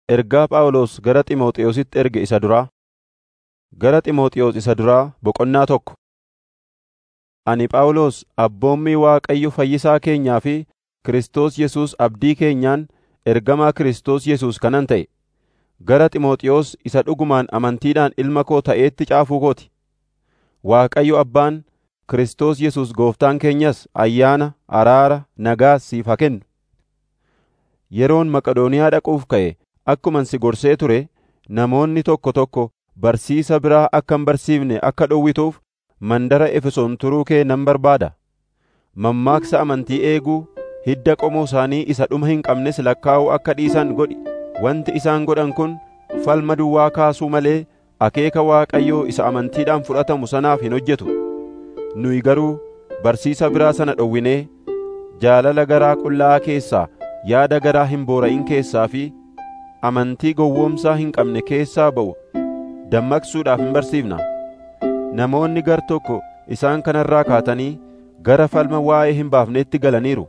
Ergaa Phaawulos gara Xiimotewositti erge isa duraa, Gara Xiimotewos isa duraa boqonnaa tokko. Ani Phaawulos abboommii Waaqayyo Fayyisaa keenyaa fi Kiristoos Yesuus abdii keenyaan ergamaa Kiristoos Yesuus kanan ta'e, gara Xiimotewos isa dhugumaan amantiidhaan ilma koo ta'eetti caafuu koo ti. Waaqayyo Abbaan, Kiristoos Yesuus Gooftaan keenyas ayyaana, araara, nagaas siif haa kennu. Yeroon Maqedooniyaa dhaquuf ka'e akkuman si gorsee ture namoonni tokko tokko barsiisa biraa akka hin barsiifne akka dhowwituuf mandara Efesoon turuu kee nan barbaada. Mammaaksa amantii eeguu, hidda qomoo isaanii isa dhuma hin qabnes lakkaa'uu akka dhiisan godhi. Wanti isaan godhan kun falma duwwaa kaasuu malee akeeka Waaqayyoo isa amantiidhaan fudhatamu sanaaf hin hojjetu. Nuyi garuu barsiisa biraa sana dhowwinee jaalala garaa qullaa'aa keessaa, yaada garaa hin boora'in keessaa fi amantii gowwoomsaa hin qabne keessaa ba'u dammaqsuudhaaf hin barsiifna. Namoonni gar tokko isaan kanarraa kaatanii gara falma waa'ee hin baafneetti galaniiru.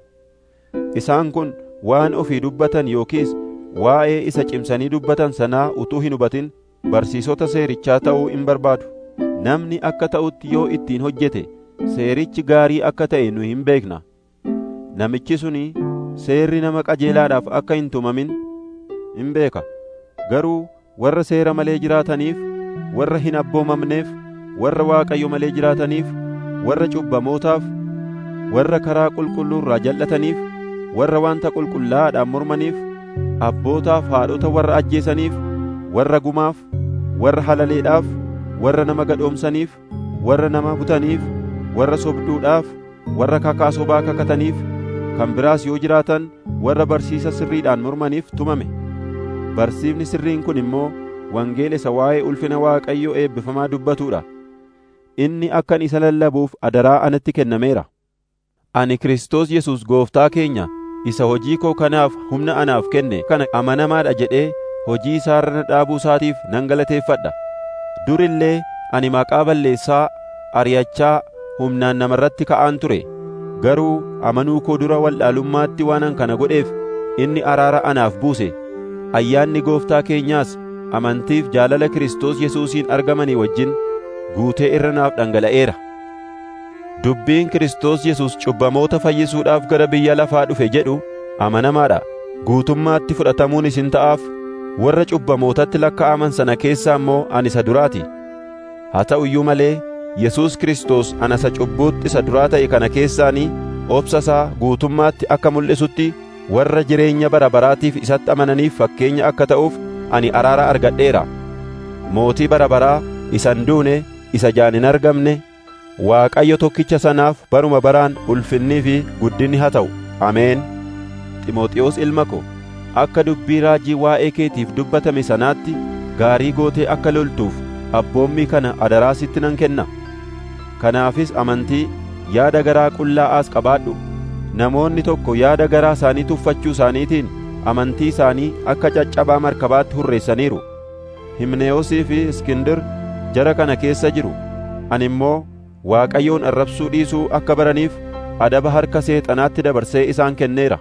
Isaan kun waan ofii dubbatan yookiis waa'ee isa cimsanii dubbatan sanaa utuu hin hubatin barsiisota seerichaa ta'uu hin barbaadu. Namni akka ta'utti yoo ittiin hojjete seerichi gaarii akka ta'e nu hin beekna. Namichi suni seerri nama qajeelaadhaaf akka hin tumamin hin beeka. Garuu warra seera malee jiraataniif, warra hin abboomamneef, warra Waaqayyo malee jiraataniif, warra cubbamootaaf, warra karaa qulqulluu irraa jal'ataniif, warra wanta qulqullaa'aadhaan mormaniif, abbootaaf haadhota warra ajjeesaniif, warra gumaaf, warra halaleedhaaf, warra nama gadhoomsaniif, warra nama butaniif, warra sobduudhaaf, warra kakaa sobaa kakataniif, kan biraas yoo jiraatan warra barsiisa sirriidhaan mormaniif tumame. Barsiifni sirriin kun immoo wangeela isa waa'ee ulfina Waaqayyoo eebbifamaa dubbatuudha. Inni akkan isa lallabuuf adaraa anatti kennameera. Ani Kiristoos Yesuus Gooftaa keenya isa hojii koo kanaaf humna anaaf kenne kana amanamaadha jedhee hojii isaa irra dhaabuu isaatiif nan galateeffadha. Dur illee ani maqaa balleessaa ari'achaa humnaan namarratti ka'aan ture. Garuu amanuu koo dura wallaalummaatti waanan kana godheef inni araara anaaf buuse. Ayyaanni Gooftaa keenyaas amantiif jaalala Kiristoos Yesuusiin argamanii wajjin guutee irra naaf dhangala'eera. Dubbiin Kiristoos Yesuus cubbamoota fayyisuudhaaf gara biyya lafaa dhufe jedhu amanamaadha. Guutummaatti fudhatamuun isin ta'aaf warra cubbamootatti lakkaa'aman sana keessaa immoo ani isa duraati. Haa ta'u iyyuu malee Yesuus Kiristoos ana isa cubbuutti isa duraa ta'e kana keessaanii obsa isaa guutummaatti akka mul'isutti warra jireenya bara baraatiif isatti amananiif fakkeenya akka ta'uuf ani araara argadheera. Mootii bara baraa isa hin duune isa jaan hin argamne Waaqayyo tokkicha sanaaf baruma baraan ulfinnii fi guddinni haa ta'u. Ameen. Ximooxiyoos ilma ko, akka dubbii raajii waa'ee keetiif dubbatame sanaatti gaarii gootee akka loltuuf abboommii kana adaraa sitti nan kenna. Kanaafis amantii, yaada garaa qullaa'aas qabaadhu. Namoonni tokko yaada garaa isaanii tuffachuu isaaniitiin amantii isaanii akka caccabaa markabaatti hurreessaniiru. Himneyoosii fi Iskindir jara kana keessa jiru. Ani immoo Waaqayyoon arrabsuu dhiisuu akka baraniif adaba harka seexanaatti dabarsee isaan kenneera.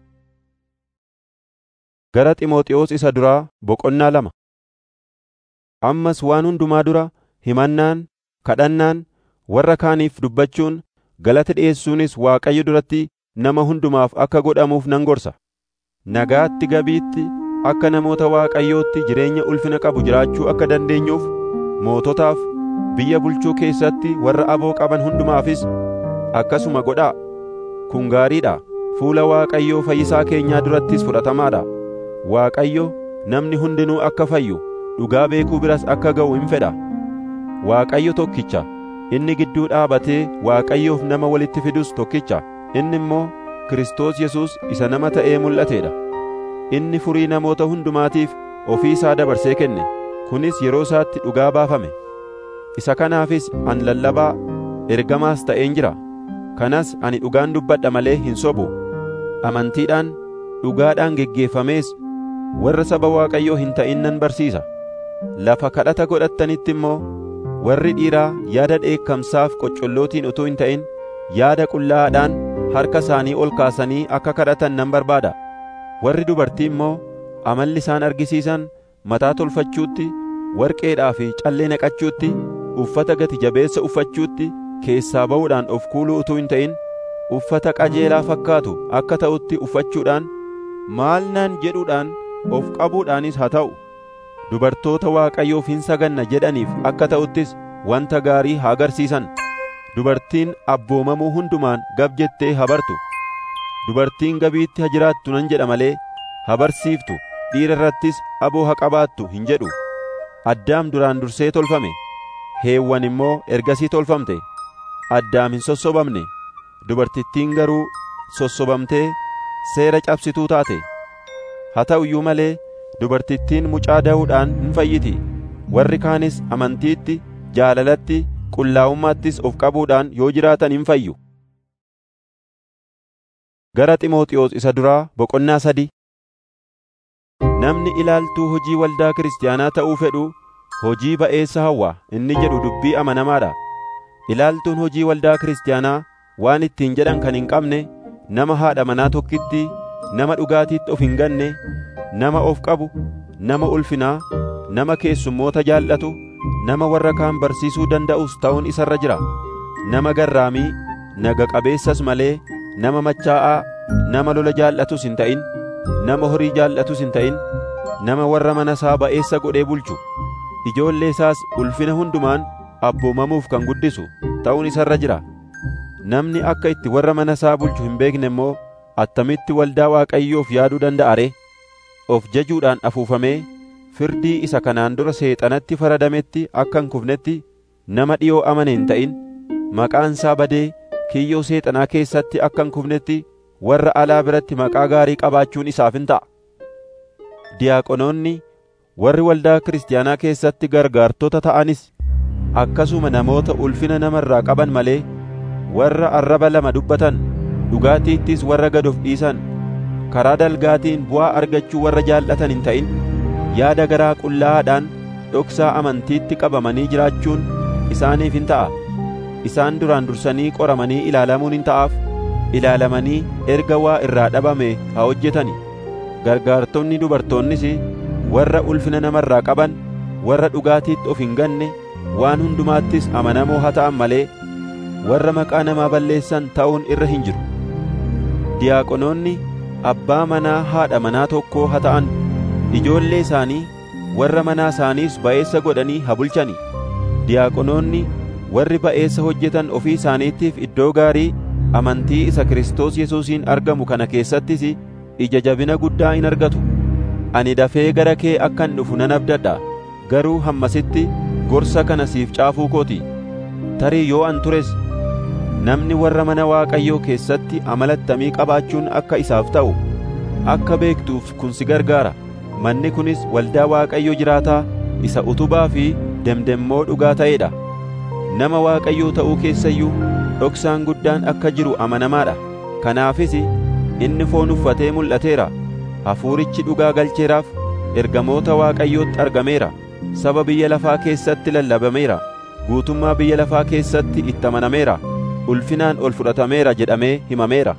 Gara Ximooxiyoos isa duraa boqonnaa lama. Ammas waan hundumaa dura himannaan, kadhannaan, warra kaaniif dubbachuun, galata dhi'eessuunis Waaqayyo duratti nama hundumaaf akka godhamuuf nan gorsa. Nagaatti gabiitti akka namoota Waaqayyootti jireenya ulfina qabu jiraachuu akka dandeenyuuf moototaaf biyya bulchuu keessatti warra aboo qaban hundumaafis akkasuma godhaa. Kun gaariidha. Fuula Waaqayyoo Fayyisaa keenyaa durattis fudhatamaadha. Waaqayyo namni hundinuu akka fayyu dhugaa beekuu biras akka ga'u hin fedha. Waaqayyo tokkicha. Inni gidduu dhaabatee Waaqayyoof nama walitti fidus tokkicha. Inni immoo Kiristoos Yesuus isa nama ta'ee mul'ateedha. Inni furii namoota hundumaatiif ofii isaa dabarsee kenne. Kunis yeroo isaatti dhugaa baafame. Isa kanaafis an lallabaa ergamaas ta'een jira. Kanas ani dhugaan dubbadha malee hin sobu. Amantiidhaan dhugaadhaan geggeeffamees warra saba Waaqayyoo hin ta'in nan barsiisa. Lafa kadhata godhattanitti immoo warri dhiiraa yaada dheekkamsaaf qoccollootiin utuu hin ta'in yaada qullaa'aadhaan harka isaanii ol kaasanii akka kadhatan nan barbaada. Warri dubartii immoo amalli isaan argisiisan mataa tolfachuutti warqeedhaa fi callee naqachuutti uffata gati jabeessa uffachuutti keessaa ba'uudhaan of kuuluu utuu hin ta'in uffata qajeelaa fakkaatu akka ta'utti uffachuudhaan maal naan jedhuudhaan of qabuudhaanis haa ta'u dubartoota Waaqayyoof hin saganna jedhaniif akka ta'uttis wanta gaarii haa agarsiisan dubartiin abboomamuu hundumaan gab jettee haa bartu dubartiin gabiitti haa jiraattu nan jedha malee haa barsiiftu dhiira irrattis aboo haa qabaattu hin jedhu addaam duraan dursee tolfame heewwan immoo ergasii tolfamte addaam hin sossobamne dubartittiin garuu sossobamtee seera cabsituu taate haa ta'u iyyuu malee dubartittiin mucaa da'uudhaan hin fayyiti warri kaanis amantiitti jaalalatti qullaa'ummaattis of qabuudhaan yoo jiraatan hin fayyu gara Ximooxiyoos isa duraa boqonnaa sadii namni ilaaltuu hojii waldaa kiristaanaa ta'uu fedhu hojii ba'eessa hawwa inni jedhu dubbii amanamaadha ilaaltuun hojii waldaa kiristaanaa waan ittiin jedhan kan hin qabne nama haadha manaa tokkitti nama dhugaatiitti of hin ganne nama of qabu nama ulfinaa nama keessummoota jaallatu nama warra kaan barsiisuu danda'us ta'uun isarra jira nama garraamii naga qabeessas malee nama machaa'aa nama lola jaallatus hin ta'in nama horii jaallatus hin ta'in nama warra mana isaa ba'eessa godhee bulchu ijoollee isaas ulfina hundumaan abboomamuuf kan guddisu ta'uun isarra jira namni akka itti warra mana isaa bulchu hin beekne immoo attamitti waldaa Waaqayyoof yaaduu danda'a ree of jajuudhaan afuufamee firdii isa kanaan dura seexanatti faradametti akka hin kufnetti nama dhiyoo amane hin ta'in maqaan isaa badee kiyyoo seexanaa keessatti akka hin kufnetti warra alaa biratti maqaa gaarii qabaachuun isaaf hin ta'a diyaaqonoonni warri waldaa kiristaanaa keessatti gargaartota ta'anis akkasuma namoota ulfina namarraa qaban malee warra arraba lama dubbatan dhugaatiittis warra gad of dhiisan karaa dalgaatiin bu'aa argachuu warra jaallatan hin ta'in yaada garaa qullaa'aadhaan dhoksaa amantiitti qabamanii jiraachuun isaaniif hin ta'a isaan duraan dursanii qoramanii ilaalamuun hin ta'aaf ilaalamanii erga waa irraa dhabame haa hojjetani gargaartonni dubartoonnis warra ulfina namarraa qaban warra dhugaatiitti of hin ganne waan hundumaattis amanamoo haa ta'an malee warra maqaa namaa balleessan ta'uun irra hin jiru diyaaqonoonni abbaa manaa haadha manaa tokkoo haa ta'an ijoollee isaanii warra manaa isaaniis ba'eessa godhanii haa bulchani diyaaqonoonni warri ba'eessa hojjetan ofii isaaniitiif iddoo gaarii amantii isa Kiristoos Yesuusiin argamu kana keessattis ija jabina guddaa in argatu ani dafee gara kee akkan dhufu nan abdadha garuu hammasitti gorsa kana siif caafuu kooti tarii yoo an tures namni warra mana Waaqayyoo keessatti amalattamii qabaachuun akka isaaf ta'u akka beektuuf kun si gargaara manni kunis waldaa Waaqayyoo jiraataa isa utubaa fi demdemmoo dhugaa ta'eedha nama Waaqayyoo ta'uu keessayyuu dhoksaan guddaan akka jiru amanamaadha kanaafis inni foon uffatee mul'ateera hafuurichi dhugaa galcheeraaf ergamoota Waaqayyootti argameera saba biyya lafaa keessatti lallabameera guutummaa biyya lafaa keessatti itti amanameera ulfinaan ol fudhatameera jedhamee himameera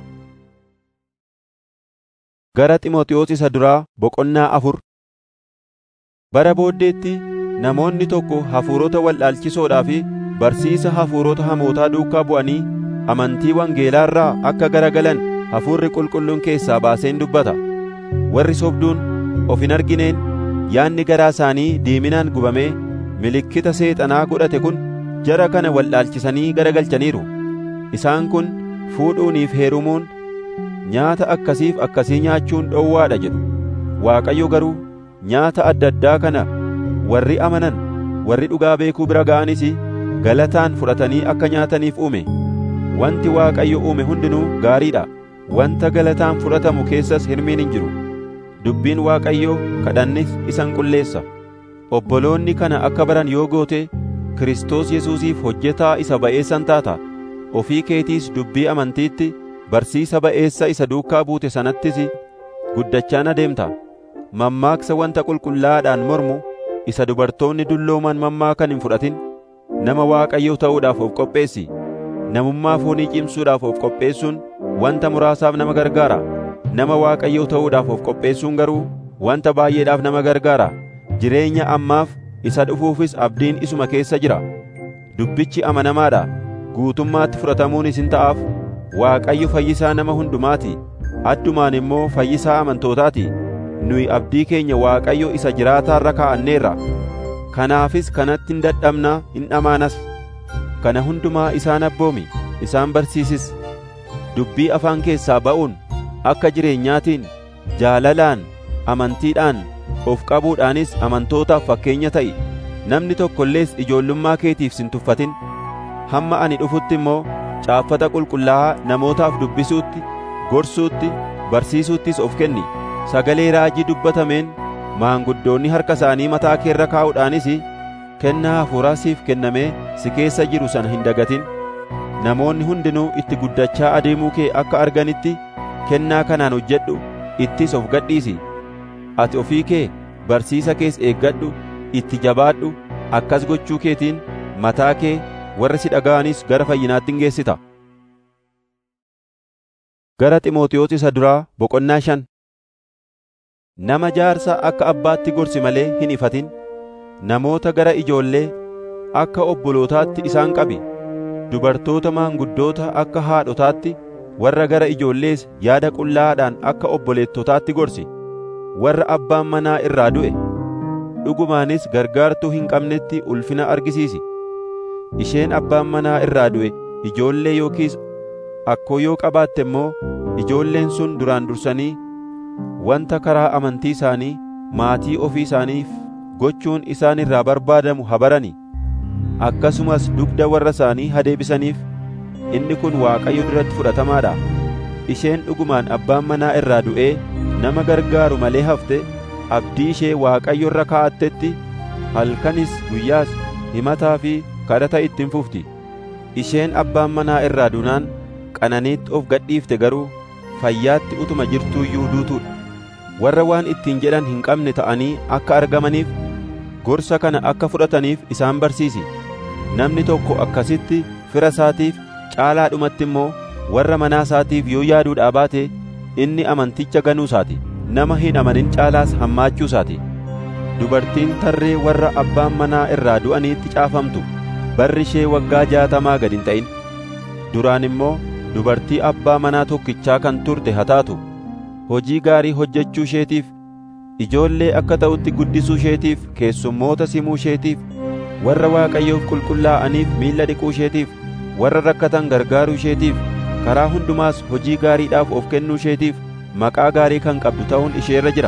gara Ximooxiyoos isa duraa boqonnaa afur bara booddeetti namoonni tokko hafuurota wal'aalchisoodhaa fi barsiisa hafuurota hamootaa duukaa bu'anii amantii wangeelaarraa akka garagalan hafuurri qulqulluun keessaa baaseen dubbata warri sobduun of hin argineen yaanni garaa isaanii diiminaan gubamee milikkita seexanaa godhate kun jara kana wal'aalchisanii garagalchaniiru isaan kun fuudhuuniif heerumuun nyaata akkasiif akkasii nyaachuun dhowwaadha jedhu waaqayyo garuu nyaata adda addaa kana warri amanan warri dhugaa beekuu bira ga'anis galataan fudhatanii akka nyaataniif uume wanti waaqayyo uume hundinuu gaariidha wanta galataan fudhatamu keessas hirmiin hin jiru dubbiin waaqayyoo kadhannis isan qulleessa obboloonni kana akka baran yoo goote Kiristoos Yesuusiif hojjetaa isa ba'eessan taata ofii keetiis dubbii amantiitti barsiisa ba'eessa isa duukaa buute sanattis guddachaan adeemta mammaaksa wanta qulqullaa'aadhaan mormu isa dubartoonni dullooman mammaakan hin fudhatin nama waaqayyoo ta'uudhaaf of qopheessi namummaa foonii cimsuudhaaf of qopheessuun wanta muraasaaf nama gargaara nama waaqayyoo ta'uudhaaf of qopheessuun garuu wanta baay'eedhaaf nama gargaara jireenya ammaaf isa dhufuufis abdiin isuma keessa jira dubbichi amanamaadha guutummaatti fudhatamuunis hin ta'aaf Waaqayyo fayyisaa nama hundumaati addumaan immoo fayyisaa amantootaati nuyi abdii keenya Waaqayyo isa jiraataarra kaa'anneerra kanaafis kanatti hin dadhabnaa hin dhamaanas kana hundumaa isaan abboomi isaan barsiisis dubbii afaan keessaa ba'uun akka jireenyaatiin jaalalaan amantiidhaan of qabuudhaanis amantootaaf fakkeenya ta'i namni tokko illees ijoollummaa keetiif sin tuffatin hamma ani dhufutti immoo caaffata qulqullaa'aa namootaaf dubbisuutti gorsuutti barsiisuuttis of kenni sagalee raajii dubbatameen maanguddoonni harka isaanii mataa keerra kaa'uudhaanis kennaa hafuuraa siif kennamee si keessa jiru sana hin dagatin namoonni hundinuu itti guddachaa adeemuu kee akka arganitti kennaa kanaan hojjedhu ittis of gadhiisi ati ofii kee barsiisa kees eeggadhu itti jabaadhu akkas gochuu keetiin mataa kee warra si dhaga'anis gara fayyinaatti hin geessita gara Ximootiyoos isa duraa boqonnaa shan nama jaarsa akka abbaatti gorsi malee hin ifatin namoota gara ijoollee akka obbolootaatti isaan qabi dubartoota maanguddoota akka haadhotaatti warra gara ijoollees yaada qullaa'aadhaan akka obboleettotaatti gorsi warra abbaan manaa irraa du'e dhugumaanis gargaartuu hin qabnetti ulfina argisiisi isheen abbaan manaa irraa du'e ijoollee yookiis akkoo yoo qabaatte immoo ijoolleen sun duraan dursanii wanta karaa amantii isaanii maatii ofii isaaniif gochuun isaan irraa barbaadamu habarani akkasumas dugda warra isaanii hadeebisaniif inni kun Waaqayyo duratti fudhatamaadha isheen dhugumaan abbaan manaa irraa du'ee nama gargaaru malee hafte abdii ishee Waaqayyo irra kaa'attetti halkanis guyyaas himataa fi kadhata ittiin fufti isheen abbaan manaa irraa duunaan qananiitti of gadhiifte garuu fayyaatti utuma jirtuu iyyuu duutuudha warra waan ittiin jedhan hin qabne ta'anii akka argamaniif gorsa kana akka fudhataniif isaan barsiisi namni tokko akkasitti fira isaatiif caalaadhumatti immoo warra manaa isaatiif yoo yaaduudhaa baate inni amanticha ganuu isaati nama hin amanin caalaas hammaachuu isaati dubartiin tarree warra abbaan manaa irraa du'aniitti caafamtu barri ishee waggaa jaatamaa gad hin ta'in duraan immoo dubartii abbaa manaa tokkichaa kan turte haa taatu hojii gaarii hojjechuu isheetiif ijoollee akka ta'utti guddisuu isheetiif keessummoota simuu isheetiif warra waaqayyoof qulqullaa'aniif miilla dhiquu isheetiif warra rakkatan gargaaruu isheetiif karaa hundumaas hojii gaariidhaaf of kennuu isheetiif maqaa gaarii kan qabdu ta'uun isheerra jira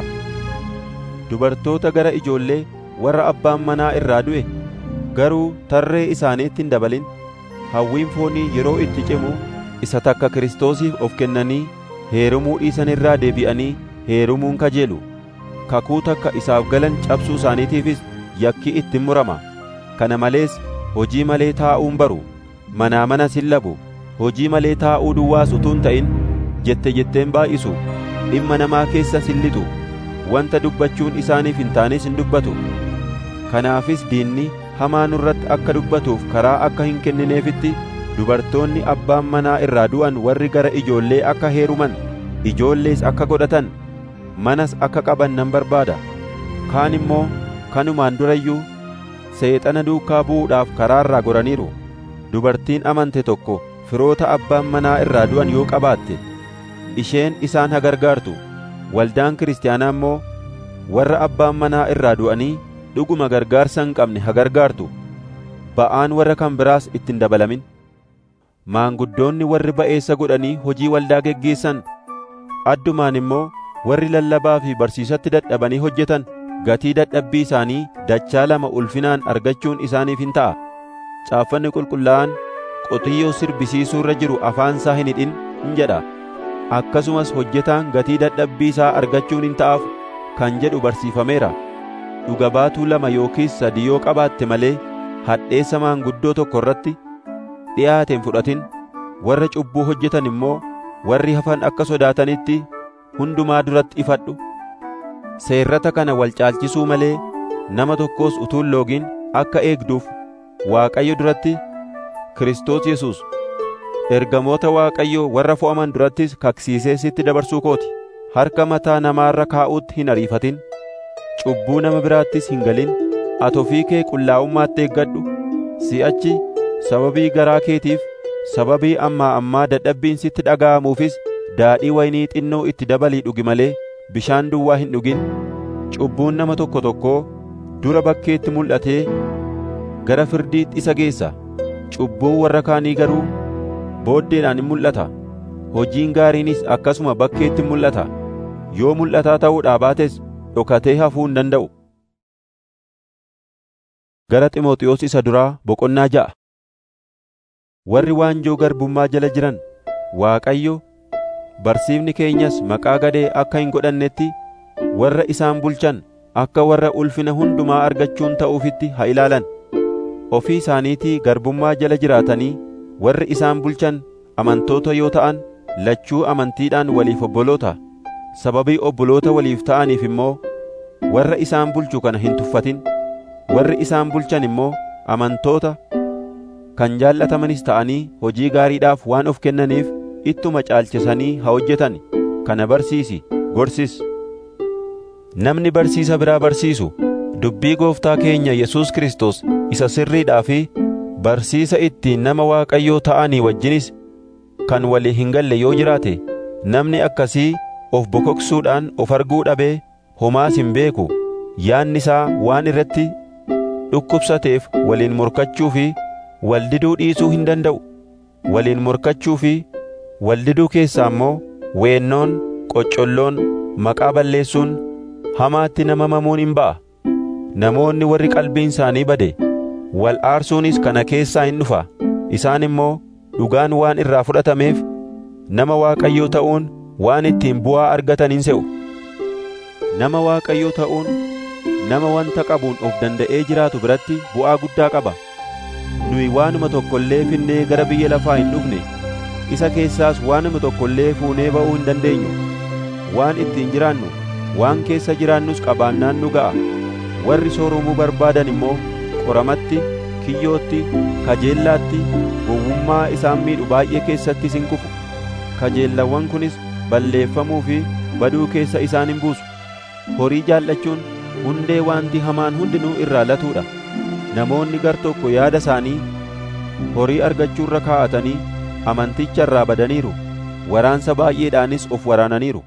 dubartoota gara ijoollee warra abbaan manaa irraa du'e garuu tarree isaaniitti hin dabalin hawwiin foonii yeroo itti cimu isa takka Kiristoosiif of kennanii heerumuu dhiisan irraa deebi'anii heerumuun kajeelu kakuu takka isaaf galan cabsuu isaaniitiifis yakki ittiin murama kana malees hojii malee taa'uun baru manaa mana sin labu hojii malee taa'uu duwwaas utuun ta'in jette jetteen baay'isu dhimma namaa keessa sin lixu wanta dubbachuun isaaniif hin taanes hin dubbatu kanaafis diinni hamaa nurratti akka dubbatuuf karaa akka hin kennineefitti dubartoonni abbaan manaa irraa du'an warri gara ijoollee akka heeruman ijoollees akka godhatan manas akka qaban nan barbaada kaan immoo kanumaan durayyuu seexana duukaa bu'uudhaaf karaarraa goraniiru dubartiin amante tokko firoota abbaan manaa irraa du'an yoo qabaatte isheen isaan haa gargaartu waldaan kiristaanaa immoo warra abbaan manaa irraa du'anii dhuguma gargaarsa hin qabne haa gargaartu ba'aan warra kan biraas ittiin dabalamin maanguddoonni warri ba'eessa godhanii hojii waldaa geggeessan addumaan immoo warri lallabaa fi barsiisatti dadhabanii hojjetan gatii dadhabbii isaanii dachaa lama ulfinaan argachuun isaaniif hin ta'a caaffanni qulqullaa'aan qotiyyoo sirbisiisuu irra jiru afaan isaa hin hidhin in jedha akkasumas hojjetaan gatii dadhabbii isaa argachuun hin ta'aaf kan jedhu barsiifameera dhuga baatuu lama yookiis sadi yoo qabaatte malee hadheessa maanguddoo tokko irratti dhi'aateen fudhatin warra cubbuu hojjetan immoo warri hafan akka sodaatanitti hundumaa duratti ifadhu seerrata kana wal caalchisuu malee nama tokkos utuun loogiin akka eegduuf Waaqayyo duratti Kiristoos Yesuus ergamoota Waaqayyoo warra fo'aman durattis kaksiisee sitti dabarsuu kooti harka mataa namaarra kaa'uutti hin ariifatin cubbuu nama biraattis hin galin ati ofii kee qullaa'ummaatti eeggadhu si'achi sababii garaa keetiif sababii ammaa ammaa dadhabbiin sitti dhaga'amuufis daadhii waynii xinnoo itti dabalii dhugi malee bishaan duwwaa hin dhugin cubbuun nama tokko tokkoo dura bakkeetti mul'atee gara firdiitti isa geessa cubbuun warra kaanii garuu booddeedhaan in mul'ata hojiin gaariinis akkasuma bakkeetti mul'ata yoo mul'ataa ta'uudhaa baates dhokatee hafuu hin danda'u gara Ximooxiyoos isa duraa boqonnaa ja'a warri waanjoo garbummaa jala jiran Waaqayyo barsiifni keenyas maqaa gadee akka hin godhannetti warra isaan bulchan akka warra ulfina hundumaa argachuun ta'uufitti haa ilaalan ofii isaaniitii garbummaa jala jiraatanii warri isaan bulchan amantoota yoo ta'an lachuu amantiidhaan waliif obboloota sababii obboloota waliif ta'aniif immoo warra isaan bulchu kana hin tuffatin warri isaan bulchan immoo amantoota kan jaallatamanis ta'anii hojii gaariidhaaf waan of kennaniif ittuma caalchisanii haa hojjetan kana barsiisi gorsis namni barsiisa biraa barsiisu dubbii gooftaa keenya Yesuus Kiristoos isa sirriidhaa fi barsiisa ittiin nama Waaqayyoo ta'anii wajjinis kan walii hin galle yoo jiraate namni akkasii of bokoksuudhaan of arguu dhabee homaas hin beeku yaanni isaa waan irratti dhukkubsateef waliin morkachuu fi waldiduu dhiisuu hin danda'u waliin morkachuu fi waldiduu keessaa immoo weennoon qoccolloon maqaa balleessuun hamaatti nama mamuun hin ba'a namoonni warri qalbiin isaanii bade wal aarsuunis kana keessaa hin dhufa isaan immoo dhugaan waan irraa fudhatameef nama waaqayyoo ta'uun waan ittiin bu'aa argatan hin se'u nama waaqayyoo ta'uun nama wanta qabuun of danda'ee jiraatu biratti bu'aa guddaa qaba nuyi waanuma tokko illee finnee gara biyya lafaa hin dhufne isa keessaas waanuma tokko illee fuunee ba'uu hin dandeenyu waan ittiin jiraannu waan keessa jiraannus qabaannaan nu ga'a warri sooromuu barbaadan immoo qoramatti kiyyootti kajeellaatti gowwummaa isaan miidhu baay'ee keessatti isin kufu kajeellawwan kunis balleeffamuu fi baduu keessa isaan hin buusu horii jaallachuun hundee waanti hamaan hundinuu irraa latuudha namoonni gar tokko yaada isaanii horii argachuurra kaa'atanii amanticha irraa badaniiru waraansa baay'eedhaanis of waraananiiru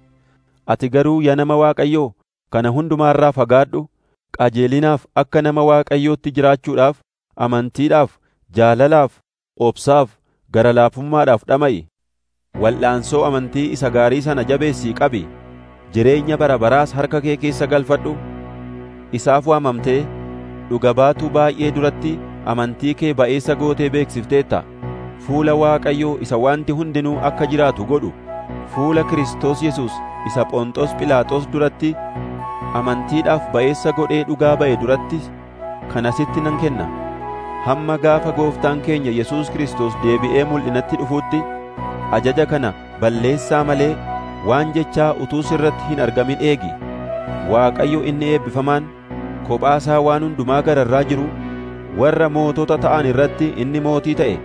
ati garuu yaa nama Waaqayyoo kana hundumaarraa fagaadhu qajeelinaaf akka nama Waaqayyootti jiraachuudhaaf amantiidhaaf jaalalaaf obsaaf gara laafummaadhaaf dhama'i wal'aansoo amantii isa gaarii sana jabeessii qabi jireenya bara baraas harka kee keessa galfadhu isaaf waamamtee dhuga baatuu baay'ee duratti amantii kee ba'eessa gootee beeksifteetta fuula Waaqayyoo isa wanti hundinuu akka jiraatu godhu fuula Kiristoos Yesuus isa Phonxoos Philaaxoos duratti amantiidhaaf ba'eessa godhee dhugaa ba'e duratti kana sitti nan kenna hamma gaafa gooftaan keenya Yesuus Kiristoos deebi'ee mul'inatti dhufuutti ajaja kana balleessaa malee waan jechaa utuu sirratti hin argamin eegi Waaqayyo inni eebbifamaan kophaasaa waan hundumaa gararraa jiru warra mootota ta'an irratti inni mootii ta'e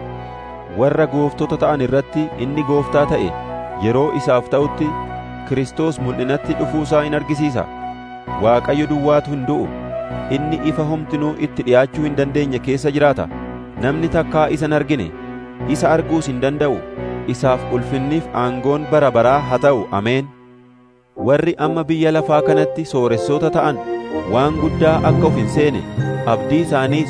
warra gooftota ta'an irratti inni gooftaa ta'e yeroo isaaf ta'utti Kiristoos mul'inatti dhufuusaa in argisiisa Waaqayyo duwwaatu hin du'u inni ifa homtinuu itti dhi'aachuu hin dandeenye keessa jiraata namni takkaa isa hin argine isa arguus hin danda'u isaaf ulfinniif aangoon bara baraa haa ta'u ameen warri amma biyya lafaa kanatti sooressoota ta'an waan guddaa akka of hin seene abdii isaaniis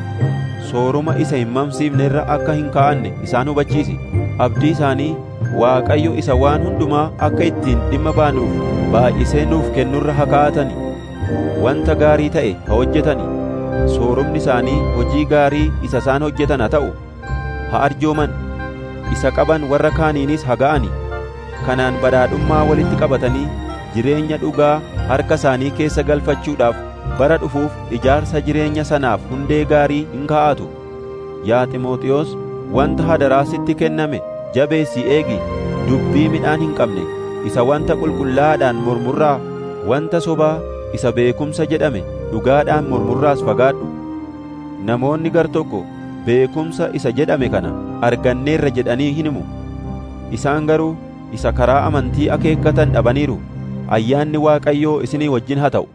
sooruma isa hin mamsiifne irra akka hin kaa'anne isaan hubachiisi abdii isaanii Waaqayyo isa waan hundumaa akka ittiin dhimma baanuuf baay'isee nuuf kennurra haa kaa'atani wanta gaarii ta'e haa hojjetani soorumni isaanii hojii gaarii isa isaan hojjetan haa ta'u haa arjooman isa qaban warra kaaniinis haa ga'ani kanaan badhaadhummaa walitti qabatanii jireenya dhugaa harka isaanii keessa galfachuudhaaf bara dhufuuf ijaarsa jireenya sanaaf hundee gaarii hin kaa'atu yaa Ximooxiyoos wanta hadaraa sitti kenname jabeessii eegi dubbii midhaan hin qabne isa wanta qulqullaa'aadhaan murmurraa wanta sobaa isa beekumsa jedhame dhugaadhaan murmurraas fagaadhu namoonni gar tokko beekumsa isa jedhame kana arganneerra jedhanii hin himu isaan garuu isa karaa amantii akeekkatan dhabaniiru ayyaanni Waaqayyoo isinii wajjin haa ta'u